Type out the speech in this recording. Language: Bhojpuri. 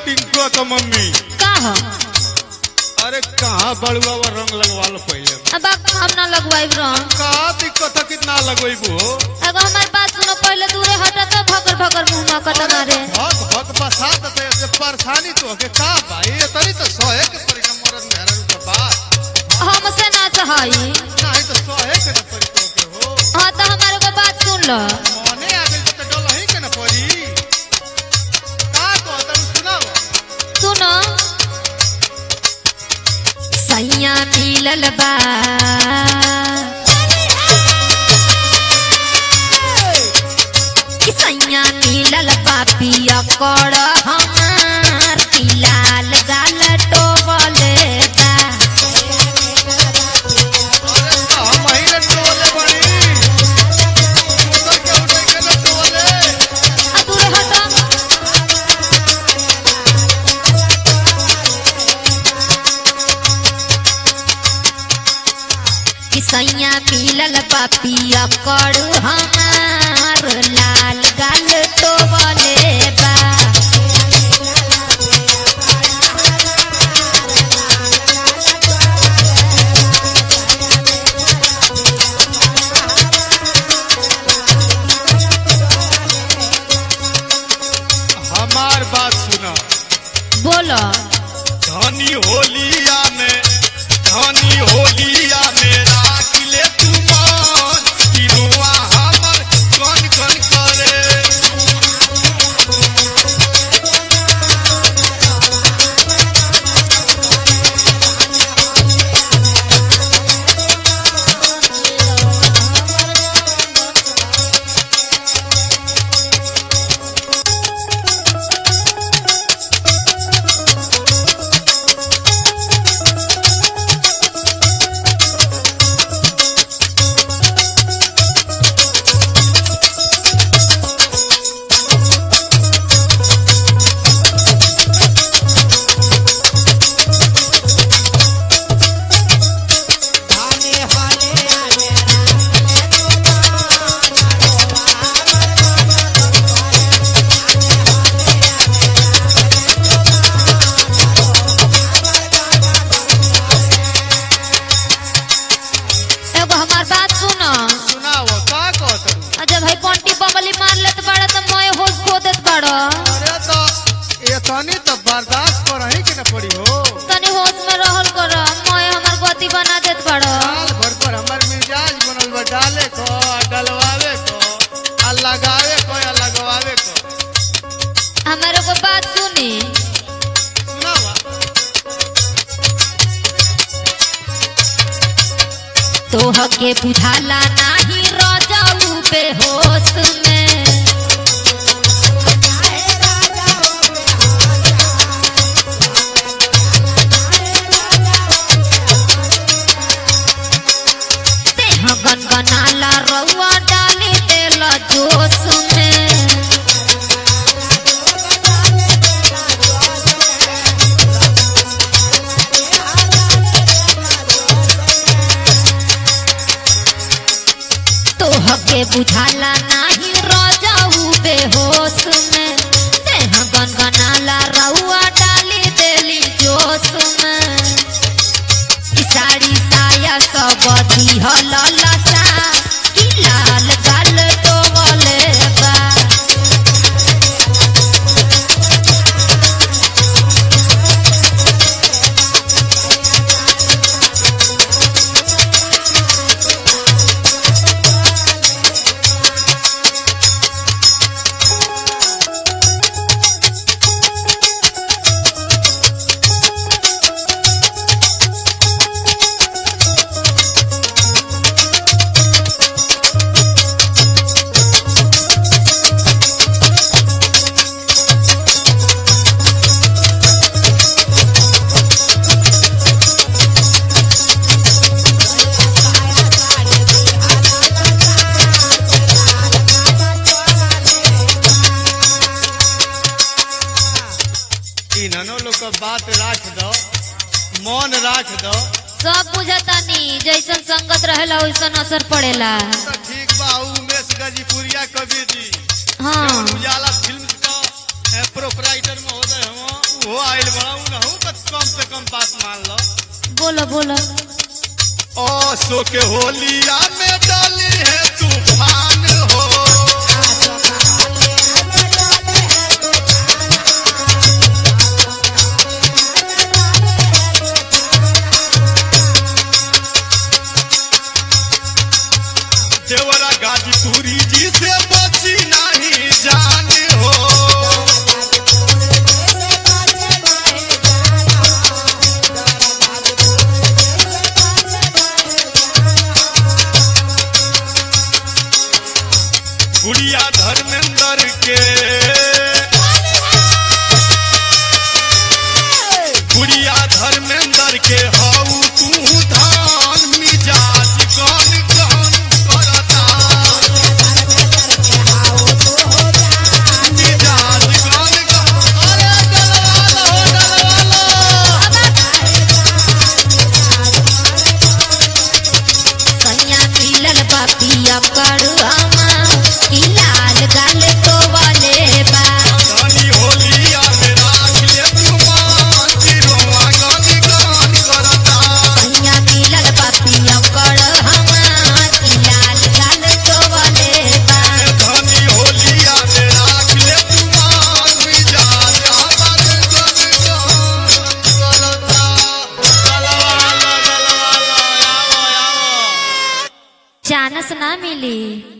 टिंकुआ का मम्मी का हो अरे कहाँ बड़ुआ वो रंग लगवा लो पहले अब आप हम ना लगवाइब रंग का दिक्कत है कितना लगवेबू एगो हमारी बात सुनो पहले दूरे हटा तो भकर भकर मुंह में कट मारे भग भग बसात तो ऐसे परेशानी तो के का भाई ये तरी तो सोए के परी का मरद मेहरन का बात हमसे ना सहाई नहीं तो सोए के न परी तो के हो हाँ तो हमारे को बात सुन लो मने आ गइल तो डल ही के न परी का को तब सुनाओ सुनो सैया मिलल बा कि सैया मिलल बा पिया कर हमार लाल गाल टोबले बा अरे तो हम ही न टोले बड़ी उतर के उठे के न टोले आ दूरे हटो कि सैया मिलल बा पिया कर हमार लाल गाल टोबले बा हमार बात सुना बोलो धनी होलिया में धनी होलिया में राख ले तू मान किरुआ हमर कन कन करे एगो हमार बात सुनो सुनाओ का कहत आ जब भाई पंटी बमली मार लेत बाड़ा तो मैं होश खो देत बाड़ा अरे तो ये तनी तो बर्दाश्त करही के न पड़ी हो तनी होश में रहल कर मैं हमार गति बना देत बाड़ा साल भर पर हमर मिजाज बनल बा डाले को आ डलवावे को आ लगावे को या लगवावे को हमारे को बात सुनी सुनावा तोह के बुझाला नाही रजाऊ बेहोश में देह गनगनाला रउआ डाली देला जोश में तोह के बुझाला नाही रजाऊ बेहोश में देह गनगनाला रउआ डाली देली जोश में ई साड़ी साया सब दिहल लसा ई लाल गाल टोवले बा इन्हनो लोग का बात राख दो मन राख दो सब बुझतानी जैसन संगत रहेला वैसन असर पड़ेला तो ठीक बा उ उमेश गाजीपुरिया कबीर जी हाँ जौन उजाला फिल्म का प्रोपराइटर महोदय हम तू आइल बड़ा उनहु का कम से कम बात मान लो बोलो बोलो ओ सो के होलिया में डाली है तूफान हो देवरा गाजीपुरी जी से बची नहीं जान हो गुड़िया धर्मेंद्र के गुड़िया धर्मेंद्र के हऊ तू धान मिजाज गन गन करता मिजाज गन गन अरे डलवालो सैया मिलल बापिया कड़ुआमा की लाल गाल तो वाले बा धनी होलिया में राख ले तू मान तिरुआ गन गन करता सैया मिलल बापिया कड़ुआमा की लाल गाल तो वाले बा धनी होलिया में राख ले तू मान मिजाज हमर गन गन करता डलवालो डलवालो आवो आवो चानस ना मिली